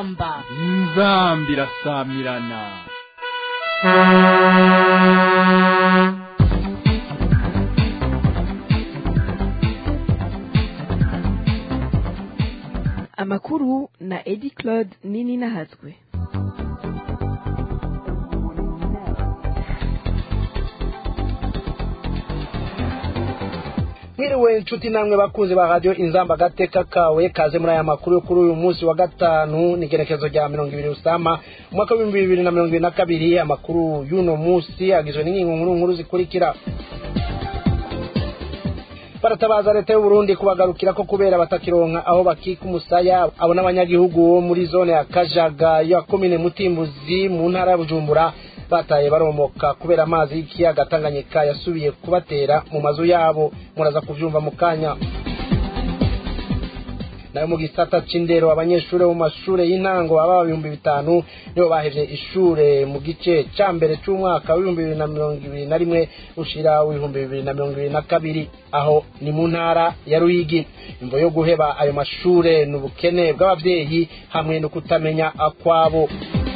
inzamba inzamba irasamirana amakuru na edi claude nini nahazwe mwiriwe inshuti namwe bakunzi ba radiyo inzamba agateka kawe kaze muri aya makuru yo kuri uyu munsi wa gatanu ni igerekezo rya mirongo ibiri usama umwaka w'ibihumbi bibiri na mirongo ibiri na kabiri amakuru y'uno munsi agizwe n'ingingo nkuru nkuru zikurikira baratabaza leta y'uburundi kubagarukira ko kubera batakironka aho bakika umusaya abo n'abanyagihugu bo muri zone ya kajaga ya komine mutimbuzi mu ntara ya bujumbura bataye baromoka kubera amazi y'ikiyaga tanganyika yasubiye kubatera mu mazu yabo muraza kuvyumva mu kanya nayo mu gisata c'indero abanyeshuri bo mu mashure y'intango baba ibihumbi bitanu nibo bahevye ishure mu gice ca mbere c'umwaka w'ibihumbi bibiri na mirongo ibiri na rimwe ushira w'ibihumbi bibiri na mirongo ibiri na kabiri aho ni mu ntara ya ruyigi imvo yo guheba ayo mashure ni ubukene bw'abavyeyi hamwe no kutamenya akwabo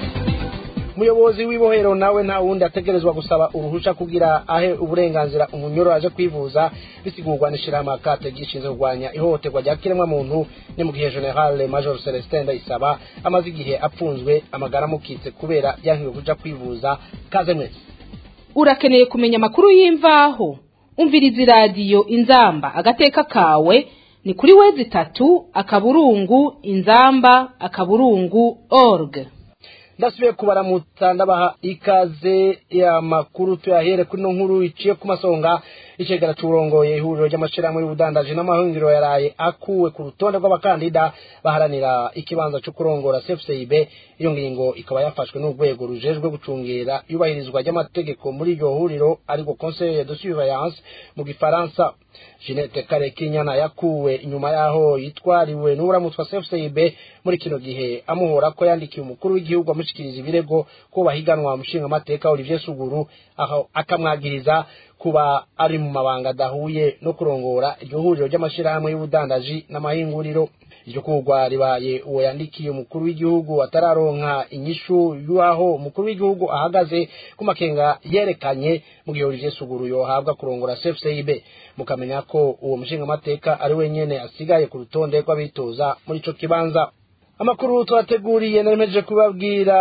umuyobozi w'ibohero nawe nta wundi ategerezwa gusaba uruhusha kugira ahe uburenganzira umunyoro aje kwivuza bisigurwa n'ishirahamwe akate gishinzwe kurwanya ihohoterwa rya kiremwa muntu ni mu gihe general major celestin ndayisaba amaze igihe apfunzwe amagara amukitse kubera yankiwe kuja kwivuza kaze mwese urakeneye kumenya amakuru y'imvaho umviriza iradiyo inzamba agateka kawe ni kuri wezi itatu akaburungu inzamba akaburungu org ndasubiye kubaramutsa ndabaha ikaze ya makuru tuyahere kuri no nkuru iciye ku masonga icegera c'uburongoye ihuriro ry'amashirahamwe y'ubudandaji n'amahingiro yaraye akuwe ku rutonde rw'abakandida baharanira ikibanza co kurongora cfcib iyo ngingo ikaba yafashwe n'urwego rujejwe gucungera iyubahirizwa ry'amategeko muri iryo huriro ariko conseil de surveillance mu gifaransa Jeanette Karekinyana yakuwe inyuma yaho yitwariwe n'uramutswa CFCB muri kino gihe amuhora ko yandikiye umukuru w'igihugu amushikiriza ibirego ko bahiganwa mushinga amateka Olivier Suguru aho akamwagiriza kuba ari mu mabanga adahuye no kurongora iryo huriro ry'amashirahamwe y'ubudandaji n'amahinguriro iryo kugwa ribaye uwo yandikiye umukuru w'igihugu atararonka inyishu y'aho umukuru w'igihugu ahagaze ku makenga yerekanye mu gihe Olivier Suguru yohabwa kurongora CFCB mukamenya ko uwo mushinga amateka ari wenyene asigaye ku rutonde rw'abitoza muri ico kibanza amakuru twateguriye naremeje kubabwira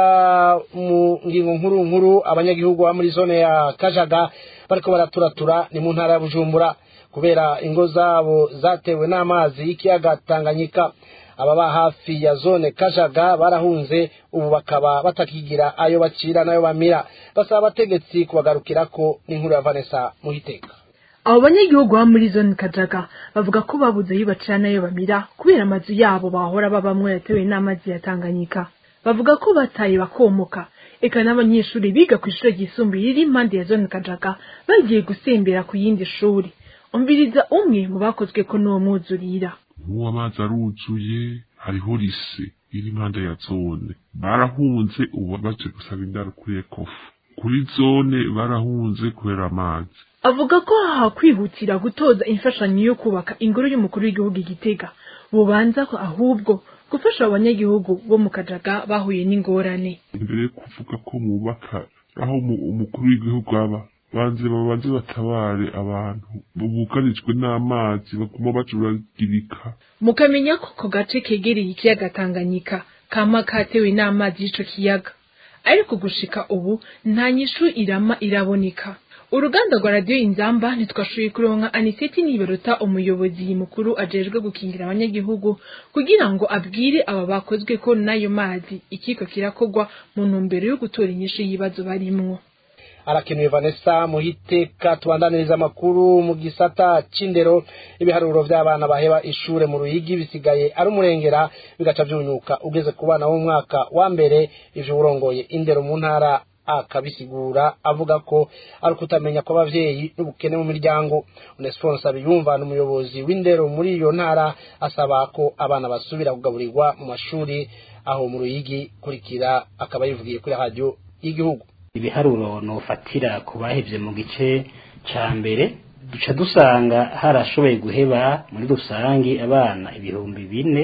mu ngingo nkuru nkuru abanyagihugu ba muri zone ya kajaga bariko baraturatura ni mu ntara ya bujumbura kubera ingo zabo zatewe n'amazi y'ikiyaga tanganyika ababa hafi ya zone kajaga barahunze ubu bakaba batakigira ayo bacira n'ayo bamira basaba abategetsi kubagarukirako n'inkuru ya vanessa muhiteka abo banyagihugu baba muri zone kajaga bavuga ko babuze ayo bacira n'ayo bamira kubera amazu yabo bahora babamwo yatewe n'amazi ya tanganyika bavuga ko bataye bakomoka eka n'abanyeshuri biga ku ishuri ryisumbuye riri impande ya zone kajaga bagiye gusembera ku yindi shuri umviriza umwe mu bakozwe ko n'uwo mwuzurira nk'uwo amazi aruzuye hariho rise iri impande ya zone barahunze ubu baje gusaba indaro kuri ekofu kuri zone barahunze kubera amazi avuga ko hakwihutira gutoza imfashanyo yo kubaka ingoro y'umukuru w'igihugu igitega bubanza ko ahubwo gufasha abanyagihugu bo mu kajaga bahuye n'ingorane imbere yo kuvuga ko mubaka aho umukuru w'igihugu aba banze babanze batabare abantu bugarijwe n'amazi baguma bacuragirika mukamenya ko ako gace kegereye ikiyaga tanganyika kama katewe n'amazi y'ico kiyaga ariko gushika ubu nta nyishu irama iraboneka uruganda rwa radiyo inzamba ntitwashoboye kuronka aniseti nibaruta umuyobozi mukuru ajejwe gukingira abanyagihugu kugira ngo abwire aba bakozwe ko n'ayo mazi ikiko kirakogwa mu ntumbero yo gutora inyishu y'ibibazo barimwo arakenuye vanessa muhiteka tubandaniriza amakuru mu gisata c'indero ibiharuro vy'abana baheba ishure mu ruyigi bisigaye ari umurengera bigaca vyunyuka ugeze ku bana b'umwaka wa mbere ivyo urongoye indero mu ntara akabisigura avuga ko ari ukutamenya kw'abavyeyi n'ubukene mu miryango onesphore nsabiyumva n'umuyobozi w'indero muri iyo ntara asaba ko abana basubira kugaburirwa mu mashuri aho mu ruyigi kurikira akaba yivugiye kuri radiyo y'igihugu ibiharuro nofatira ku bahevye mu gice ca mbere duca dusanga harashoboye guheba muri rusangi abana ibihumbi bine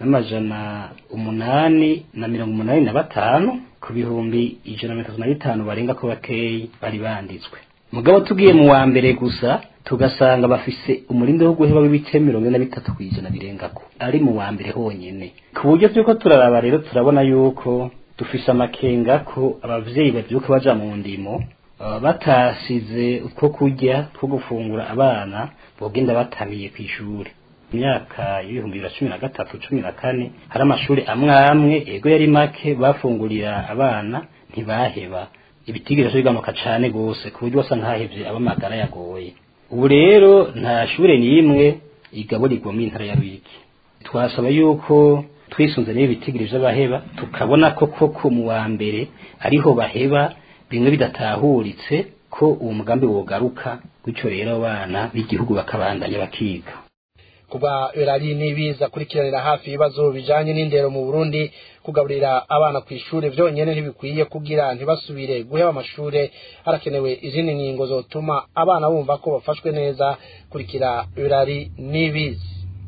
n'amajana umunani na mirongo umunani na batanu ku bihumbi ijana na mirongo itatu na bitanu barenga ko bakeyi bari banditswe mugabo tugiye mu wa mbere gusa tugasanga bafise umurinde wo guheba w'ibice mirongo ine na bitatu ku ijana birengako ari mu wa mbere honyene ku buryo turiko turaraba rero turabona yuko dufise amakenga ko abavyeyi bavyuka baja mu ndimo uh, batasize utwo kurya two gufungura abana bogenda batamiye kw'ishuri imyaka y'ibihumbi bibiri na cumi na gatatu cumi na kane hari amashuri amwe amwe ego yari make bafungurira abana ntibaheba ibitigiri bigamuka cane gose ku buryo wasa nkahevye abamagara yagoye ubu rero nta shure n'imwe igaburirwa mu intara ya Ruyigi twasaba yuko twisunze n'ibi bitigiri vy'abaheba tukabona ko koko mu wa mbere ariho baheba bimwe bidatahuritse ko uwo mugambi wogaruka gutyo rero abana b'igihugu bakabandanya bakiga kuba berari nibiza kurikiranira hafi ibibazo bijanye n'indero mu Burundi kugaburira abana ku ishure vyonyene ntibikwiye kugira ntibasubire guheba amashure harakenewe izindi ngingo zotuma abana bumva ko bafashwe neza kurikira berari nibiza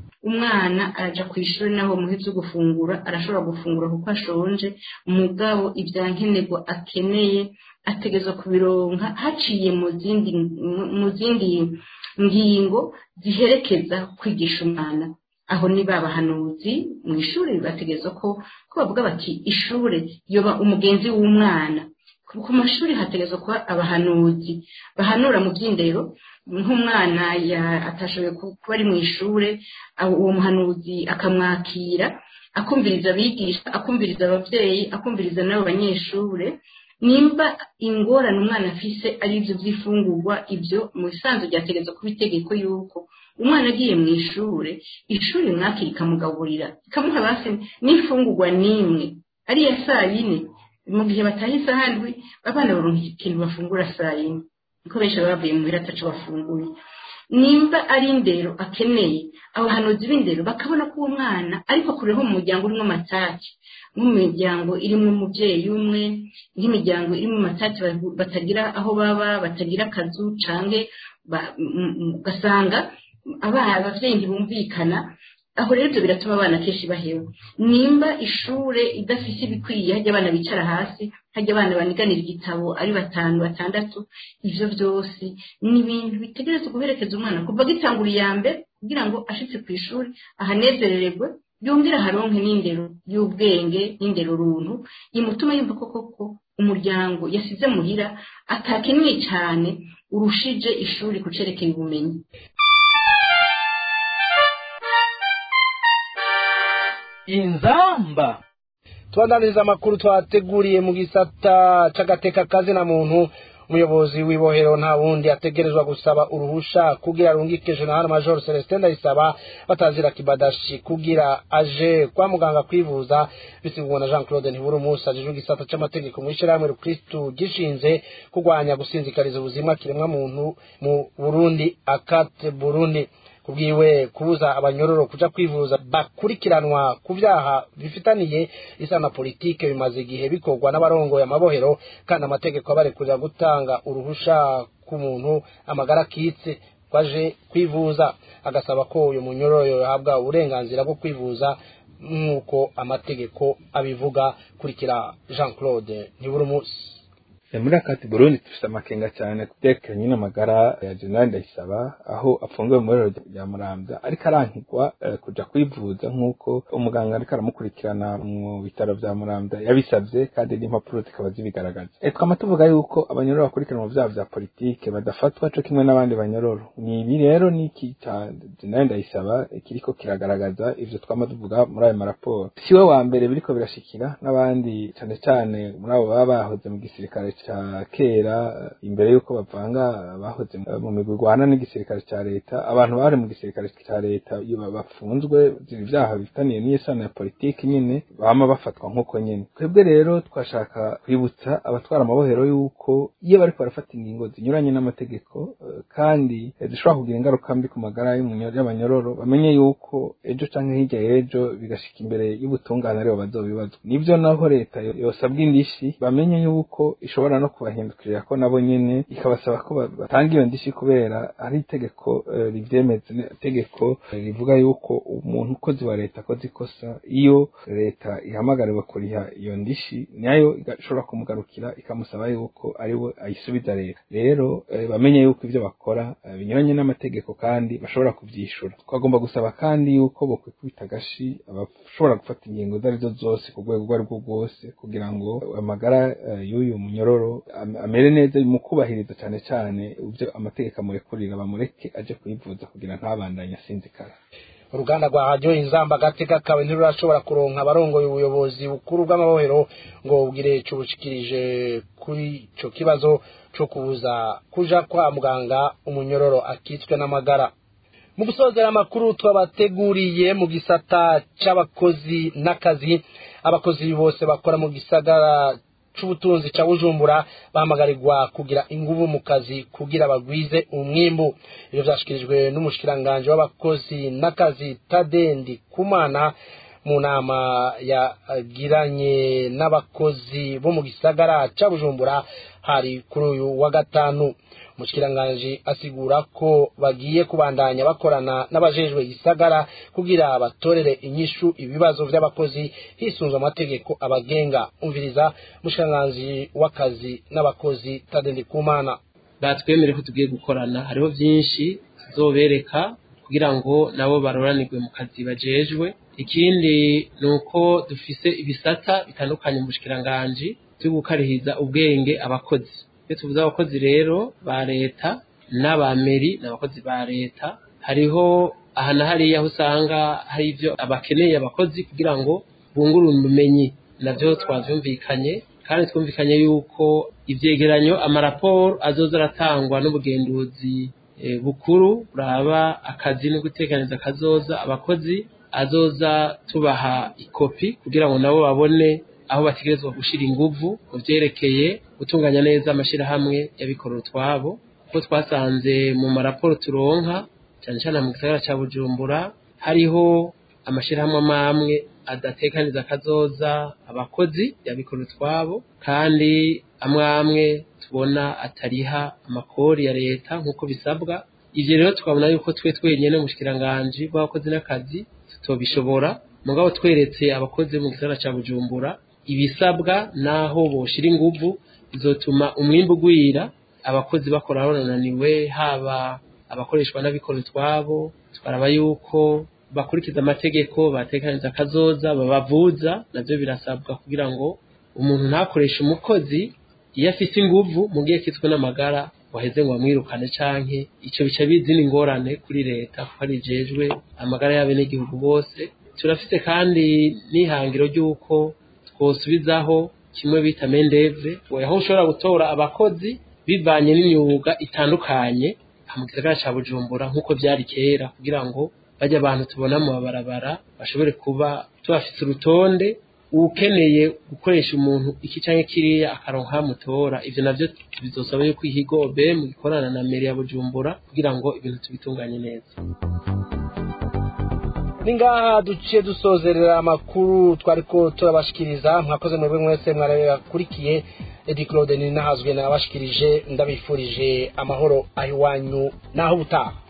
umwana araja ku ishuri naho muhevye gufungura arashobora gufungura kuko ashonje umugabo ivyankenerwa akeneye ategezwa kubironka haciye mu zindi mu zindi ngingo ziherekeza kwigisha umwana aho ni babahanuzi mu ishuri bategezwa ko ko bavuga bati ishure yoba umugenzi w'umwana ku mashuri hategezwa kuba abahanuzi bahanura mu by'indero nk'umwana atashoboye kuba ari mu ishure uwo muhanuzi akamwakira akumviriza abigisha akumviriza ababyeyi akumviriza n'abo banyeshure nimba ingorane umwana afise ari ibyo by'ifungurwa ibyo mu bisanzwe byategetswe kuba itegeko yuko umwana agiye mu ishure ishuri mwakira ikamugaburira ikamuha basi n'ifungurwa n'imwe ari iya saa yine mu gihe bataha isaha ndwi abana baronka ikintu bafungura saa yine kuko benshi baba bavuye mu biro ataco bafunguye nimba ari indero akeneye abahanuzi b'indero bakabona ko uwo mwana ariko kureho mu muryango urimo amataki nk'imiryango irimo umubyeyi umwe nk'imiryango irimo amataki batagira aho baba batagira akazu cange ugasanga abana abavyeyi ntibumvikana aho rero ibyo biratuma abana kenshi baheba nimba ishure idafise ibikwiye hajya abana bicara hasi hajya abana baniganira igitabo ari batanu batandatu ivyo vyose ni ibintu bitegerezwa guherekeza umwana kuva agitangura iya mbere kugira ngo ashitse ku ishuri ahanezerererwe yongera haronke n'indero y'ubwenge n'indero runtu imutuma yumva ko koko umuryango yasize muhira atakeneye cyane urushije ishuri kucerekeye ubumenyi inzamba tubandaniriza amakuru twateguriye mu gisata c'agateka kazi na muntu umuyobozi w'ibohero nta wundi ategerezwa gusaba uruhusha kugira arungike general major celestin ndayisaba batazira kibadashi kugira aje kwa muganga kwivuza bisigurwa na jean claude ntibura umunsi ajejwe igisata c'amategeko mu ishyirahamwe rukristu gishinze kurwanya gusinzikariza ubuzima kiremwa muntu mu burundi akate burundi kubwiwe kubuza abanyororo kuja kwivuza bakurikiranwa ku vyaha bifitaniye isa na politike bimaze igihe bikorwa n'abarongoye amabohero kandi amategeko abarekurira gutanga uruhusha ku muntu amagara akitse kwaje kwivuza agasaba ko uyu munyororo yohabwa uburenganzira bwo kwivuza nk'uko amategeko abivuga kurikira jean claude ntiburi umunsi muri akati burundi dufite amakenga cyane kutekeranye n'amagara ya generali ndayisaba aho afungiwe mu rero rya muramvya ariko arankigwa kuja kwivuza nk'uko umuganga ariko aramukurikirana mu bitaro vya muramvya yabisavye kandi n'impapuro zikaba zibigaragaza twama tuvuga yuko abanyororo bakurikirana mu vyaha vya politike badafatwa co kimwe n'abandi banyororo ni ibi rero n'iki ca generali ndayisaba kiriko kiragaragaza ivyo twama tuvuga muri ayo maraporo siwe wa mbere biriko birashikira n'abandi cane cane muri abo baba bahoze mu gisirikare ca kera imbere yuko bavanga bahoze mu migwi igwana n'igisirikare ca leta abantu bari mu gisirikare ca leta bafunzwe ivyaha bifitaniye n'isano ya politiki nyene bama bafatwa nk'uko nyene twebwe rero twashaka kwibutsa abatwara amabohero yuko iyo bariko barafata ingingo zinyuranye n'amategeko kandi zishobora kugira ingaruka mbi ku magara y'abanyororo bamenye yuko ejo canke hirya y'ejo bigashika imbere y'ubutungane aribo bazobibazwa nivyo naho leta yosabwa indishi bamenye yuko ishobora irashobora no kubahindukirira ko nabo nyene ikabasaba ko ba- batanga iyo ndishi kubera ari itegeko eh, rivyemeza ne- itegeko eh, rivuga yuko umuntu ukozi wa leta akoze ikosa iyo leta ihamagariwe kuriha iyo ndishi nayo igashobora kumugarukira ikamusaba yuko ari we ayisubiza leta rero eh, bamenye yuko ivyo bakora eh, binyuranye n'amategeko kandi bashobora kuvyishura twagomba gusaba kandi yuko bokwikubita agashi abashobora gufata ingingo izo arizo zose ku rwego urwo arirwo rwose kugira ngo amagara eh, y'uyu munyororo am- amere neza mu kubahiriza cane cane ivyo amategeko amurekurira bamureke aje kwivuza kugira ntabandanye asinzikara uruganda rwa radiyo inzamba agateka kawe ntirurashobora kuronka abarongoye ubuyobozi bukuru bw'amabohero ngo bubwire ico bushikirije kuri ico kibazo co kubuza kuja kwa muganga umunyororo akitswe n'amagara mu gusozera amakuru twabateguriye mu gisata c'abakozi n'akazi abakozi bose bakora mu gisagara c'ubutunzi ca bujumbura bahamagarirwa kugira inguvu mu kazi kugira bagwize umwimbu ivyo vyashikirijwe n'umushikiranganji w'abakozi n'akazi tadendi kumana mu nama yagiranye n'abakozi bo mu gisagara ca bujumbura hari kuri uyu wa gatanu umushikiranganji asigura ko bagiye kubandanya bakorana n'abajejwe igisagara kugira batorere inyishu ibibazo vy'abakozi hisunzwe amategeko abagenga umviriza umushikiranganji w'akazi n'abakozi tadendi kumana batwemere ko tugiye gukorana hariho byinshi tuzobereka kugira ngo nabo baroranirwe mu kazi bajejwe ikindi ni uko dufise ibisata bitandukanye mu bushikiranganji byo gukarihiza ubwenge abakozi iyo tuvuze abakozi rero ba leta n'abameri n'abakozi ba leta hariho aha na hariya aho usanga hari ibyo abakeneye abakozi kugira ngo bungurure ubumenyi nabyo twavyumvikanye kandi twumvikanye yuko ivyegeranyo amaraporo azoza aratangwa n'ubugenduzi eh, bukuru buraba akazi no gutekaniriza kazoza abakozi azoza tubaha ikopi kugira ngo nabo babone aho bategerezwa gushira inguvu mu vyerekeye gutunganya neza amashirahamwe y'abikorera utwabo kuko twasanze mu maraporo turonka cyane cyane mu gisagara ca bujumbura hariho amashirahamwe amwe adatekaniza kazoza abakozi y'abikorera utwabo kandi amwe amwe tubona atariha amakori ya leta nk'uko bisabwa ivyo rero tukabona yuko twe twenyene mushikiranganji bw'abakozi n'akazi tutobishobora mugabo tweretse abakozi mu gisagara ca bujumbura ibisabwa naho boshira inguvu bizotuma umwimbu ugwira abakozi bakora bananiwe haba abakoreshwa n'abikora utwabo twaraba yuko bakurikiza amategeko batekaniza akazoza babavuza navyo birasabwa kugira ngo umuntu ntakoreshe umukozi iyo afise inguvu mu gihe kitwe n'amagara waheze ngo bamwirukane canke ico bica bizina ingorane kuri leta kuko ari jejwe amagara y'abenegihugu bose turafite kandi n'ihangiro ry'uko twosubizaho kimwe bita mendeve aho ushobora gutora abakozi bivanye n'imyuga itandukanye mu gisagara ca bujumbura nk'uko vyari kera kugira ngo bajya abantu tubona mu mabarabara bashobore kuba tubafise urutonde ukeneye gukoresha umuntu iki canke kiriya akaronka mutora ivyo navyo bizosaba yuko ihigobe mu gikorana na meri ya bujumbura kugira ngo ibintu tubitunganye neza ni ngaha duciye dusozerera amakuru twariko turabashikiriza mwakoze mwebwe mwese mwarayakurikiye edi claude ni nahazwe nabashikirije ndabifurije amahoro aho iwanyu naho ubutaha